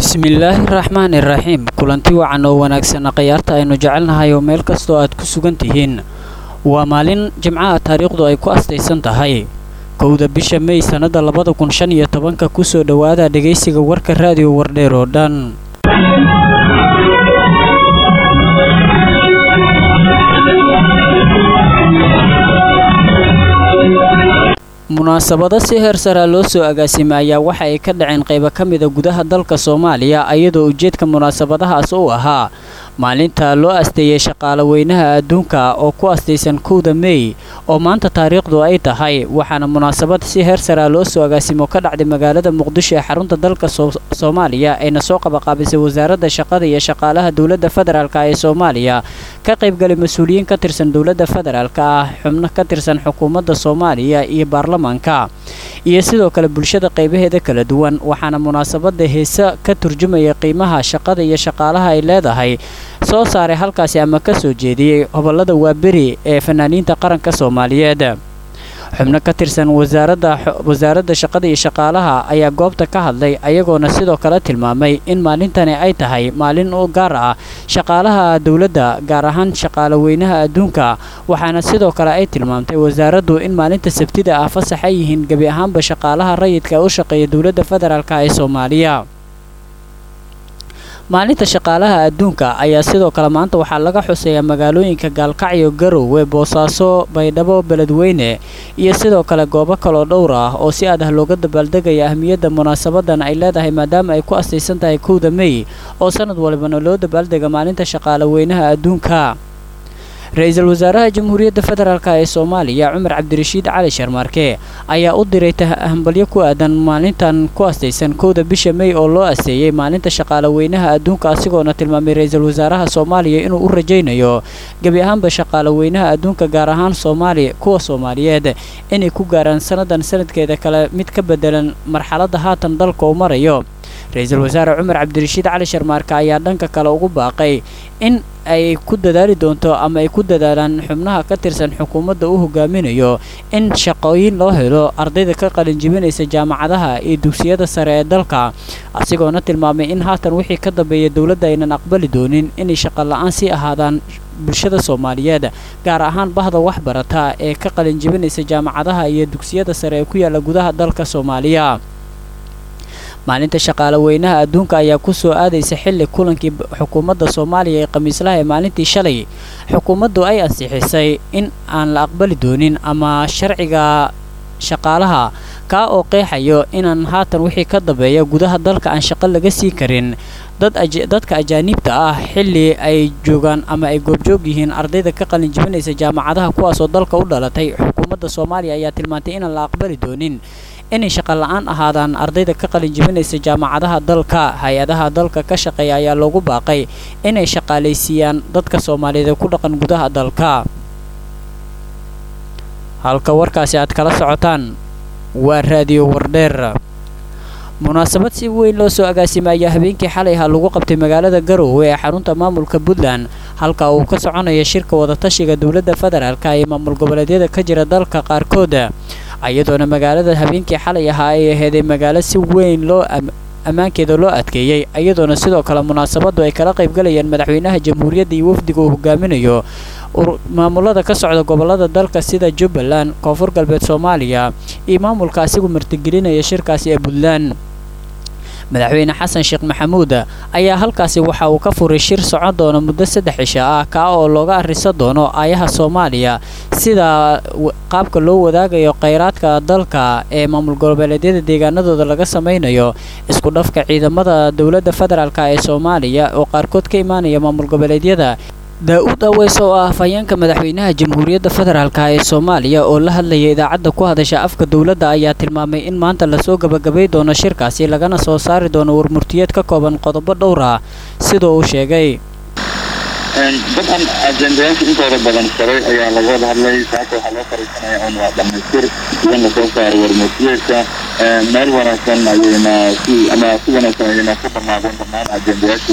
bismillaahi raxmaani raxiim kulanti wacan oo wanaagsanna khayaarta aynu jecelnahay oo meel kastoo aad ku sugan tihiin waa maalin jimcaha taariikhdu ay ku astaysan tahay kowda bisha mey sannada labada kun shan iyo tobanka kusoo dhowaada dhegaysiga warka raadiyo wardheer oo dhan munaasabado si heer saraa loo soo agaasimay ayaa waxa ay ka dhaceen qaybo ka mida gudaha dalka soomaaliya iyadoo ujeedka munaasabadahaas uu ahaa maalinta loo asteeyey shaqaale weynaha adduunka oo ku astaysan kowda mey oo maanta taariikhdu ay tahay waxaana munaasabad si heer saraa loo soo agaasimo ka dhacday magaalada muqdisho ee xarunta dalka soomaaliya ayna soo qabaqaabisay wasaaradda shaqada iyo shaqaalaha dowladda federaalk ee soomaaliya ka qaybgalay mas-uuliyiin ka tirsan dowladda federaalk ah xubno ka tirsan xukuumadda soomaaliya iyo baarlamaanka iyo sidoo kale bulshada qaybaheeda kala duwan waxaana munaasabada heese ka turjumaya qiimaha shaqada iyo shaqaalaha ay leedahay soo saaray halkaasi ama ka soo jeediyey hobolada waaberi ee fanaaniinta qaranka soomaaliyeed xubno ka tirsan wasaaradda shaqada iyo shaqaalaha ayaa goobta ka hadlay ayagoona sidoo kale tilmaamay in maalintani ay tahay maalin u gaar ah shaqaalaha dowladda gaar ahaan shaqaale weynaha adduunka waxaana sidoo kale ay tilmaamtay wasaaraddu in maalinta sabtida ah fasax ay yihiin gebi ahaanba shaqaalaha rayidka u shaqeeya dowladda federaalk ee soomaaliya maalinta shaqaalaha adduunka ayaa sidoo kale maanta waxaa laga xuseeyaa magaalooyinka gaalkacyo garowe boosaaso baydhabo beledweyne iyo sidoo kale goobo kaloo dhowr ah oo si aad ah looga dabaaldegaya ahmiyadda munaasabadan ay leedahay maadaama ay ku astaysan tahay kowda mey oo sanad walibana loo dabaaldega maalinta shaqaale weynaha adduunka ra-iisul wasaaraha jamhuuriyadda federaalk ee soomaaliya cumar cabdirashiid cali sharmaarke ayaa u diray hambalyo ku aadan maalintan ku astaysan kowda bisha mey oo loo asteeyey maalinta shaqaale weynaha adduunka asigoona tilmaamay ra-iisul wasaaraha soomaaliya inuu u rajaynayo gebi ahaanba shaqaale weynaha adduunka gaar ahaan soomaaliya kuwa soomaaliyeed inay ku gaaraan sannadan sanadkeeda kale mid ka bedelan marxaladda haatan dalka uu marayo ra-iisul wasaare cumar cabdirashiid cali sharmaarka ayaa dhanka kale ugu baaqay in ay ku dadaali doonto ama ay ku dadaalaan xubnaha ka tirsan xukuumadda uu hogaaminayo in shaqooyin loo helo ardayda ka qalinjibinaysa jaamacadaha iyo dugsiyada sare ee dalka asigoona tilmaamay in haatan wixii ka dambeeya dowladda aynan aqbali doonin inay shaqo la-aan sii ahaadaan bulshada soomaaliyeed gaar ahaan bahda waxbarata ee ka qalinjibinaysa jaamacadaha iyo dugsiyada sare ee ku yaalla gudaha dalka soomaaliya maalinta shaqaale weynaha adduunka ayaa ku soo aadaysa xilli kulankii xukuumadda soomaaliya ee khamiislaha ee maalintii shalay xukuumaddu ay ansixisay in aan la aqbali doonin ama sharciga shaqaalaha kaa oo qeexayo inaan haatan wixii ka dambeeya gudaha dalka aan shaqo laga sii karin dadka ajaaniibta ah xilli ay joogaan ama ay goobjoog yihiin ardayda ka qalinjibinaysa jaamacadaha kuwaasoo dalka u dhalatay xukuumadda soomaaliya ayaa tilmaantay inaan la aqbali doonin inay shaqo la-aan ahaadaan ardayda ka qalinjibinaysa jaamacadaha dalka hay-adaha dalka ka shaqeeya ayaa loogu baaqay inay shaqaalaysiiyaan dadka soomaaliyeed ee ku dhaqan gudaha dalka halka warkaasi aad kala socotaan waa raadiyo wardheer munaasabad si weyn loo soo agaasimay ayaa habeenkii xalay ahaa lagu qabtay magaalada garowe ee xarunta maamulka puntland halka uu ka soconaya shirka wadatashiga dowladda federaalk ee maamul goboleedyada ka jira dalka qaarkood iyadoona magaalada habeenkii xalay ahaa ay aheeday magaalo si weyn loo ammaankeeda loo adkeeyey iyadoona sidoo kale munaasabadu ay kala qaybgalayaan madaxweynaha jamhuuriyadda iyo wafdiga uu hogaaminayo maamulada ka socda gobolada dalka sida jubbaland koonfur galbeed soomaaliya iyo maamulka asigu martigelinaya shirkaasi ee puntland madaxweyne xasan sheekh maxamuud ayaa halkaasi waxa uu ka furay shir socon doona muddo saddex cisho ah kaa oo looga arrisan doono aayaha soomaaliya sida qaabka loo wadaagayo kheyraadka dalka ee maamul goboleedyada deegaanadooda laga samaynayo isku dhafka ciidamada dowladda federaalk ee soomaaliya oo qaarkood ka imaanaya maamul goboleedyada daa-uud aweys oo ah afhayeenka madaxweynaha jamhuuriyadda federaalk ee soomaaliya oo la hadlaya idaacadda ku hadasha afka dowladda ayaa tilmaamay in maanta lasoo gabagabay doono shirkaasi lagana soo saari doono warmurtiyeed ka kooban qodobo dhowr ah sidoo uu sheegay dabcan ajendayaasha intooda badan saray ayaa laga wada hadlay saaka waxaa loo fariisanaya un waa dhamaystir in lasoo saaro warmurtiyeedka meel wanaagsan ayayna si ama si wanaagsan ayayna ku dhamaadeen dhammaan ajendayaashii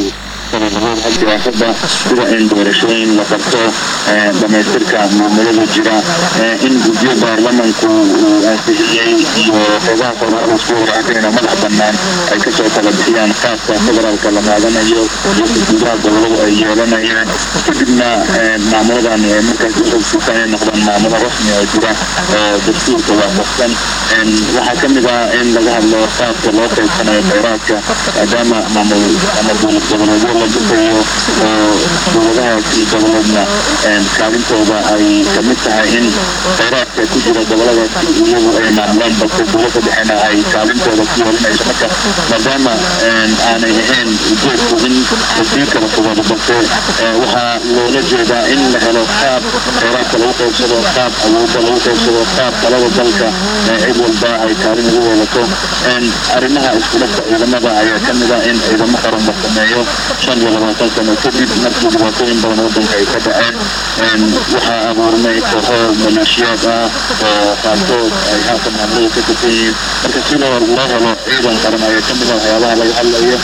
sida siyaasada sida in doorashooyin la qabto dhamaystirka maamulada jira in guddiyo baarlamanku uu ansixiyey iyo xoogaha federaalka isku waraacayna madax banaan ay kasoo kala bixiyaan qaabka federaalka la qaadanayo iyo gudaha goboladu ay yeelanayaan kadibna maamuladan markaas uxogsiisa inay noqdaan maamulo rasmi oo jira oo dastuurka waafaqsan waxaa kamid ah in laga hadlo qaabka loo qaybsanayo kheyraadka maadaama maamul ama dowlad goboleedyo la dhisayo oo dowladahaasi goboleedna kaalintooda ay kamid tahay in kheyraadka ku jira goboladaasi iyagu ay maamulaan balse dowladda dhexena ay kaalintooda ku yeelanayso marka maadaama aanay ahayn ujeedku in lasii kala fogado balse waxaa loola jeedaa in la helo qaab kheyraadka lagu qaybsado qaab awoodda lagu qaybsado qaab talada dalka cid walba ay kaalin ugu wadato arrimaha iskudhafka ciidamada ayaa kamid ah in ciidamo qaran la sameeyo shan iyo labaatan sano kadib markii dhibaatooyin badan wadanka ay ka dhaceen waxaa abuurmay kooxo maleeshiyaad ah oo qaarkood ay haatan maamulada ka tirsan yihiin marka si loo loo helo ciidan qaran ayaa kamid ah waxyaabaha laga hadlayo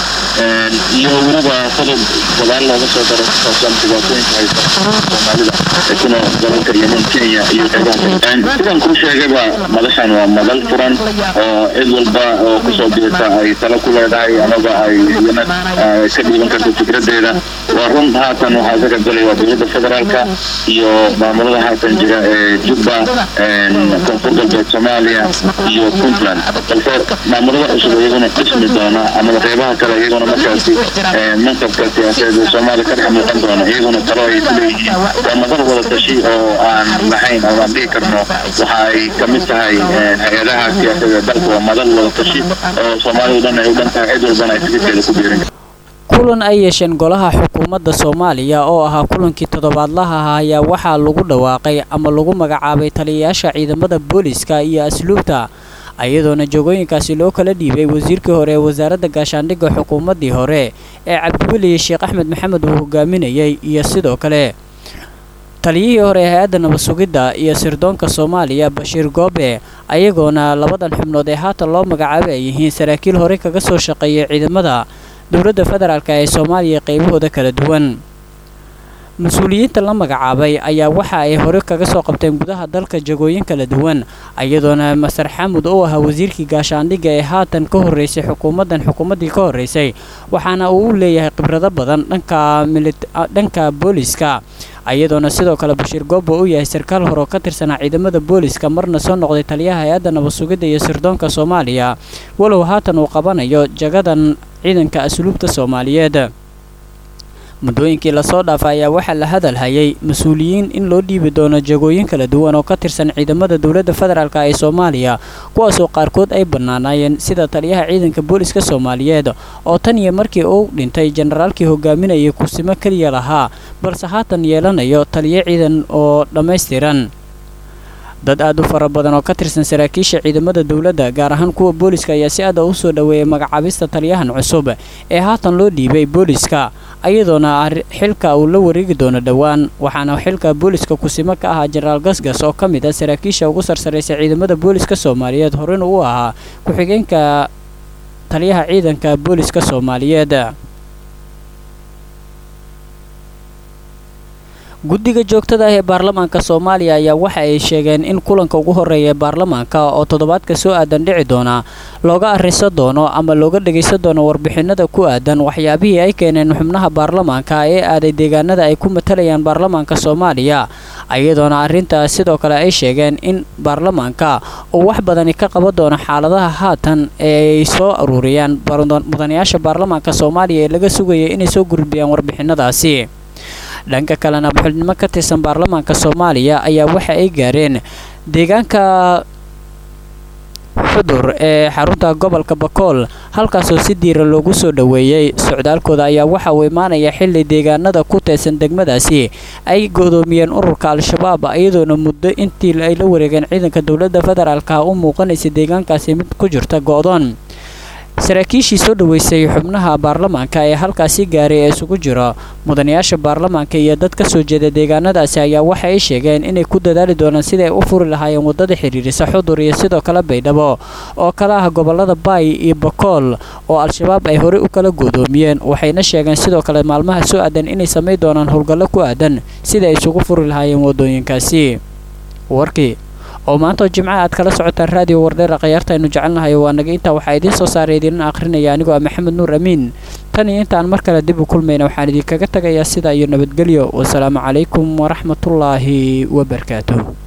iyo weliba qodob gadaal looga soo daro kusaabsan dhibaatooyinka haysa soomaalida ee kuna dalalka yemen kenya iyo qeybaha sidaan kuu sheegayba madashan waa madal furan oo cid walba oo kusoo biirta ay talo ku leedahay amaba ay iyana ka dhiiban karto fikradeeda waa run haatan waxaa isaga galay waa dowladda federaalka iyo maamulada haatan jira ee jubba koonfur galbeed soomaaliya iyo puntland balse maamulada cusub iyaguna dhismi doona amaba qeybaha kale iyaguna markaasi mansabka siyaasadeed ee soomaaliya ka dhex muuqan doona iyaguna talo ay kuleeyihiin waa madal wada tashi oo aan lahayn oo aan dhihi karno waxa ay kamid tahay hay-adaha siyaasadeed dalka waa madal wada tashi oo soomaaliya dhan ay u dhan tahay cid walbana ay fikirkeeda ku biirin kulan ay yeesheen golaha xukuumadda soomaaliya oo ahaa kulankii toddobaadlaha ah ayaa waxaa lagu dhawaaqay ama lagu magacaabay taliyayaasha ciidamada booliska iyo asluubta iyadoona joogooyinkaasi loo kala dhiibay wasiirkii hore ee wasaaradda gaashaandhigga xukuumaddii hore ee cabdiweli sheekh axmed maxamed uu hogaaminayay iyo sidoo kale taliyihii hore ee hay-adda nabad sugidda iyo sirdoonka soomaaliya bashiir goobe ayagoona labadan xubnood ee haatan loo magacaabay ay yihiin saraakiil horey kaga soo shaqeeyay ciidamada dowladda federaalk ee soomaaliya qaybahooda kala duwan mas-uuliyiinta la magacaabay ayaa waxa ay hore kaga soo qabteen gudaha dalka jagooyin kala duwan iyadoona masar xamud uu ahaa wasiirkii gaashaandhigga ee haatan ka horreysay xukuumaddan xukuumaddii ka horreysay waxaana uu u leeyahay khibrado badan dhanka dhanka booliska iyadoona sidoo kale bashiir goobo uu yahay sarkaal hore oo ka tirsanaa ciidamada booliska marna soo noqday taliyaha hay-adda nabad sugidda iyo sirdoonka soomaaliya walow haatan uu qabanayo jagadan ciidanka asluubta soomaaliyeed muddooyinkii lasoo dhaafay ayaa waxaa la hadal hayay mas-uuliyiin in loo dhiibi doono jagooyin kala duwan oo ka tirsan ciidamada dowladda federaalk ee soomaaliya kuwaasoo qaarkood ay bannaanaayeen sida taliyaha ciidanka booliska soomaaliyeed oo tan iyo markii uu dhintay jenaraalkii hogaaminayay kursimo keliya lahaa balse haatan yeelanayo taliyo ciidan oo dhammaystiran dad aad u fara badan oo ka tirsan saraakiisha ciidamada dowladda gaar ahaan kuwa booliska ayaa si aada u soo dhoweeyay magacaabista taliyahan cusub ee haatan loo dhiibay booliska ayadoona xilka uu la wareegi doono dhowaan waxaana xilka booliska kusimo ka ahaa jenaraal gasgas oo ka mid ah saraakiisha ugu sarsaraysa ciidamada booliska soomaaliyeed horena uu ahaa ku-xigeenka taliyaha ciidanka booliska soomaaliyeed guddiga joogtada ah ee baarlamaanka soomaaliya ayaa waxa ay sheegeen in kulanka ugu horreeya ee baarlamaanka oo toddobaadka soo aadan dhici doona looga arriso doono ama looga dhegaysan doono warbixinada ku aadan waxyaabihii ay keeneen xubnaha baarlamaanka ee aaday deegaanada ay ku matalayaan baarlamaanka soomaaliya iyadoona arrintaas sidoo kale ay sheegeen in baarlamaanka uu wax badani ka qaban doono xaaladaha haatan ee ay soo aruuriyaan mudanayaasha baarlamaanka soomaaliya ee laga sugaya inay soo gudbiyaan warbixinadaasi dhanka kalena xubnimo ka tirsan baarlamaanka soomaaliya ayaa waxa ay gaareen deegaanka xudur ee xarunta gobolka bakool halkaasoo si diira loogu soo dhoweeyey socdaalkooda ayaa waxa uu imaanaya xilli deegaanada ku teesan degmadaasi ay godoomiyeen ururka al-shabaab iyadoona muddo intii ay la wareegeen ciidanka dowladda federaalka u muuqanaysa deegaankaasi mid ku jirta go-doon saraakiishii soo dhoweysay xubnaha baarlamaanka ee halkaasi gaaray ee isugu jira mudanayaasha baarlamaanka iyo dad ka soo jeeda deegaanadaasi ayaa waxa ay sheegeen inay ku dadaali doonaan siday u furi lahaayeen waddada xidhiirisa xudur iyo sidoo kale baydhabo oo kala ah gobollada baay iyo bakool oo al-shabaab ay horey u kala goodoomiyeen waxayna sheegeen sidoo kale maalmaha soo aadan inay samayn doonaan howlgallo ku aadan sida ay isugu furi lahaayeen waddooyinkaasi warkii oo maanta oo jimcaha aad kala socotaan raadiyo wardheera khayaarta aynu jecelnahay waa naga intaa waxaa idiin soo saaray idiinna akhrinaya anigoo ah maxamed nuur amiin tan iyo intaan mar kale dib u kulmayna waxaan idinkaga tagayaa sidaa iyo nabadgelyo wasalaamu calaykum waraxmatullaahi wabarakaatuh